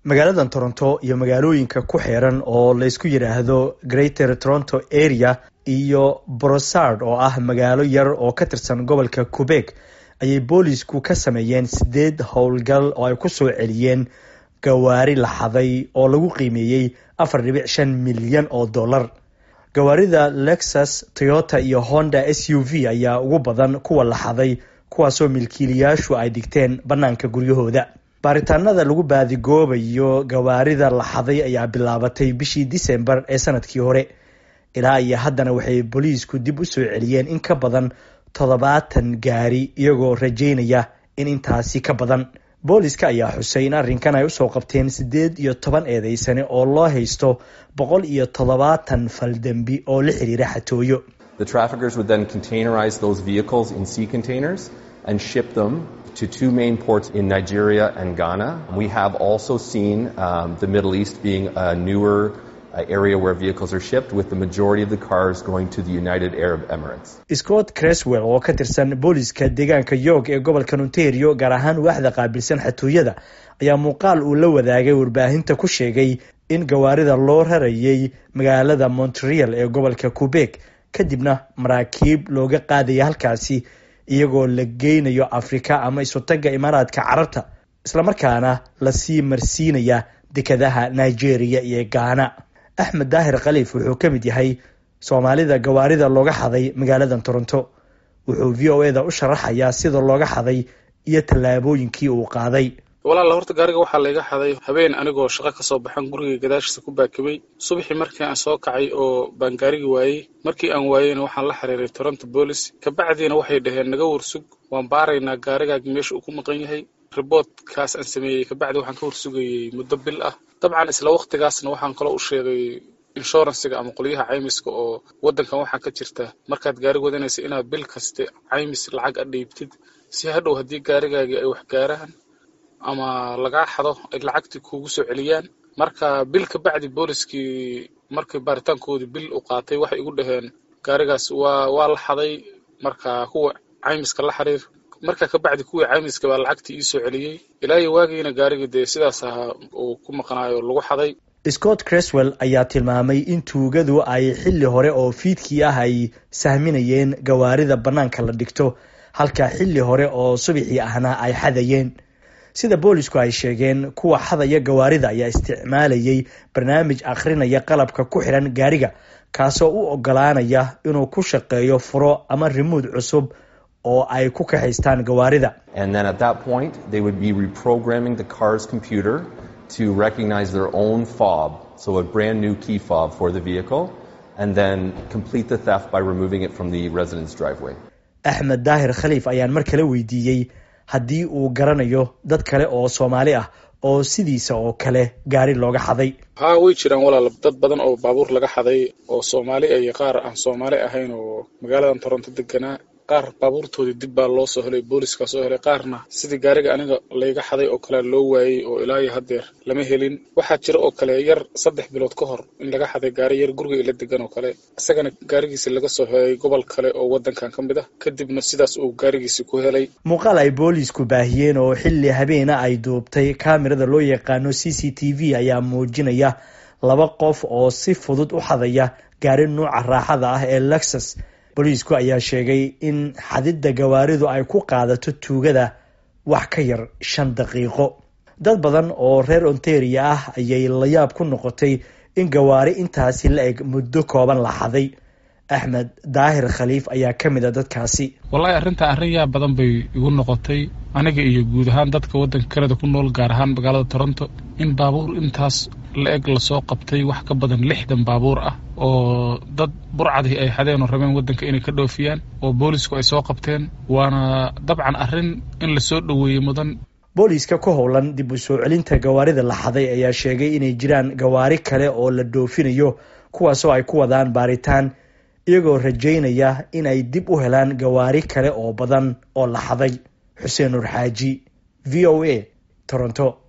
magaaladan toronto iyo magaalooyinka ku xeeran oo laysku yidhaahdo greater toronto area iyo brosard oo ah magaalo yar oo ka tirsan gobolka quebec ayay boolisku ka sameeyeen sideed howlgal oo ay ku soo celiyeen gawaari la xaday oo lagu qiimeeyey afar dhibic shan milyan oo dollar gawaarida lexus toyota iyo honda s u v ayaa ugu badan kuwa la xaday kuwaasoo milkiilayaashu ay dhigteen bannaanka guryahooda baaritaanada lagu baadigoobayo gawaarida la xaday ayaa bilaabatay bishii disembar ee sanadkii hore ilaa iyo haddana waxay booliisku dib u soo celiyeen in ka badan toddobaatan gaari iyagoo rajeynaya in intaasi ka badan booliska ayaa xusay in arrinkan ay usoo qabteen siddeed iyo toban eedeysane oo loo haysto boqol iyo toddobaatan faldembi oo la xiriira xatooyo The traffickers would then containerize those vehicles in sea containers and ship them to two main ports in Nigeria and Ghana. We have also seen um, the Middle East being a newer uh, area where vehicles are shipped, with the majority of the cars going to the United Arab Emirates. scott creswell oo ka tirsan booliska deegaanka york ee gobolka ontario gaar ahaan waaxda qaabilsan xatooyada ayaa muuqaal uu la wadaagay warbaahinta ku sheegay in gawaarida loo rarayay magaalada montreal ee gobolka quebec kadibna maraakiib looga qaadaya halkaasi iyagoo la geynayo afrika ama isutaga imaaraadka carabta islamarkaana lasii marsiinaya dekadaha nigeria iyo ghana axmed daahir khaliif wuxuu ka mid yahay soomaalida gawaarida looga xaday magaaladan toronto wuxuu v o eda u sharaxayaa sida looga xaday iyo tallaabooyinkii uu qaaday walaala horta gaariga waxaa layga xaday habeen anigoo shaqo kasoo baxan gurigay gadaashiisa ku baakibay subaxii markii aan soo kacay oo baan gaarigi waayey markii aan waayeyna waxaan la xiriiray toronto boolis kabacdiina waxay dhaheen naga warsug waan baaraynaa gaarigaagi meesha uu ku maqan yahay riboodkaas aan sameeyey kabacdi waxaan ka warsugayey muddo bil ah dabcan isla waktigaasna waxaan kaloo u sheegay inshuransiga ama qolyaha caymiska oo waddankan waxaa ka jirta markaad gaari wadanaysa inaad bil kaste caymis lacag a dhiibtid si hadhow haddii gaarigaagii ay wax gaaraan ama lagaa xado ay lacagtii kuugu soo celiyaan marka bil ka bacdi booliskii markii baaritaankoodii bil u qaatay waxay igu dhaheen gaarigaas waa waa la xaday marka kuwa caymiska la xiriir marka ka bacdi kuwii caymiska baa lacagtii ii soo celiyey ilaa iyo waagiina gaarigii dee sidaas ahaa uu ku maqnaayo lagu xaday scott creswell ayaa tilmaamay in tuugadu ay xilli hore oo fiidkii ah ay sahminayeen gawaarida bannaanka la dhigto halka xilli hore oo subaxii ahna ay xadayeen sida boolisku ay sheegeen kuwa xadaya gawaarida ayaa isticmaalayay barnaamij akhrinaya qalabka ku xiran gaariga kaasoo u ogolaanaya inuu ku shaqeeyo furo ama rimuud cusub oo ay ku kaxaystaan gawaarida And then at that point, they would be reprogramming the car's computer to recognize their own fob, so a brand new key fob for the vehicle, and then complete the theft by removing it from the residence driveway. axmed daahir khaliif ayaan mar kale weydiiyey haddii uu garanayo dad kale oo soomaali ah oo sidiisa oo kale gaari looga xaday haa way jiraan walaal dad badan oo baabuur laga xaday oo soomaali iyo qaar aan soomaali ahayn oo magaaladan toronto deganaa qaar baabuurtoodii dib baa loo soo helay booliska soo helay qaarna sidii gaariga aniga layga xaday oo kale loo waayey oo ilaa iyo haddeer lama helin waxaa jira oo kale yar saddex bilood ka hor in laga xaday gaari yar guriga ila degan oo kale isagana gaarigiisi laga soo helay gobol kale oo waddankan ka mid ah kadibna sidaas uu gaarigiisi ku helay muuqaal ay boolisku baahiyeen oo xilli habeena ay duubtay kaamirada loo yaqaano c c t v ayaa muujinaya laba qof oo si fudud u xadaya gaari nuuca raaxada ah ee lexus booliisku ayaa sheegay in xadidda gawaaridu ay ku qaadato tuugada wax ka yar shan daqiiqo dad badan oo reer ontaria ah ayay layaab ku noqotay in gawaari intaasi la eg muddo kooban la xaday axmed daahir khaliif ayaa ka mid a dadkaasi wallaahi arrintaa arrin yaa badan bay igu noqotay aniga iyo guud ahaan dadka waddanka kanada ku nool gaar ahaan magaalada toronto in baabuur intaas la eg lasoo qabtay wax ka badan lixdan baabuur ah oo dad burcadii ay xadeen oo rabeen waddanka inay ka dhoofiyaan oo boolisku ay soo qabteen waana dabcan arrin in lasoo dhoweeyey mudan booliiska ku howlan dib u soo celinta gawaarida la xaday ayaa sheegay inay jiraan gawaari kale oo la dhoofinayo kuwaasoo ay ku wadaan baaritaan iyagoo rajaynaya in ay dib u helaan gawaari kale oo badan oo la xaday xuseen nur xaaji v o a toronto